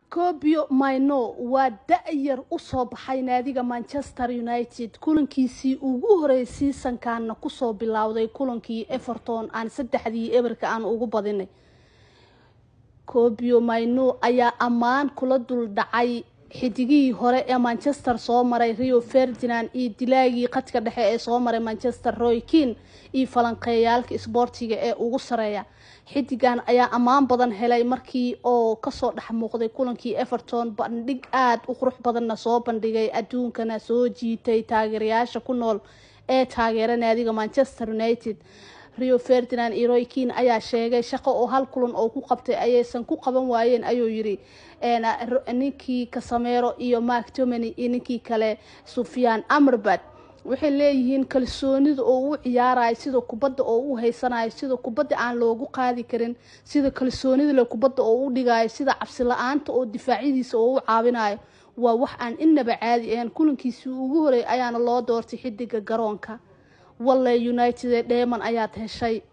cobio mino waa da-yar usoo baxay naadiga manchester united kulankiisii ugu horeeyay seasonkaana kusoo bilowday kulankii everton aan saddexdii eberka aan ugu badinay cobio mino ayaa ammaan kula dul dhacay xidigihii hore ee manchester soo maray rio ferdinand iyo dilaagii khadka dhexe ee soo maray manchester roy kin iyo falanqeeyaalka isboortiga ee ugu sareeya xidigan ayaa ammaan badan helay markii oo kasoo dhex muuqday kulankii everton bandhig aada u qurux badanna soo bandhigay adduunkana soo jiitay taageerayaasha ku nool ee taageera naadiga manchester united rio ferdinand iyo roy kin ayaa sheegay shaqo oo hal kulan oo ku qabtay ayaysan ku qaban waayeen ayuu yiri ninkii kasameero iyo mark tomany iyo ninkii kale sufyaan amrbad waxay leeyihiin kalsoonida oo u ciyaarayo sida kubadda oo u haysanayo sida kubadda aan loogu qaadi karin sida kalsoonida le kubadda oo u dhigayo sida cabsi la-aanta oo difaacyadiisa oo u caawinayo waa wax aan inaba caadi ahayn kulankiisii ugu horeey ayaana loo doortay xidiga garoonka walle united ee dheeman ayaad heshay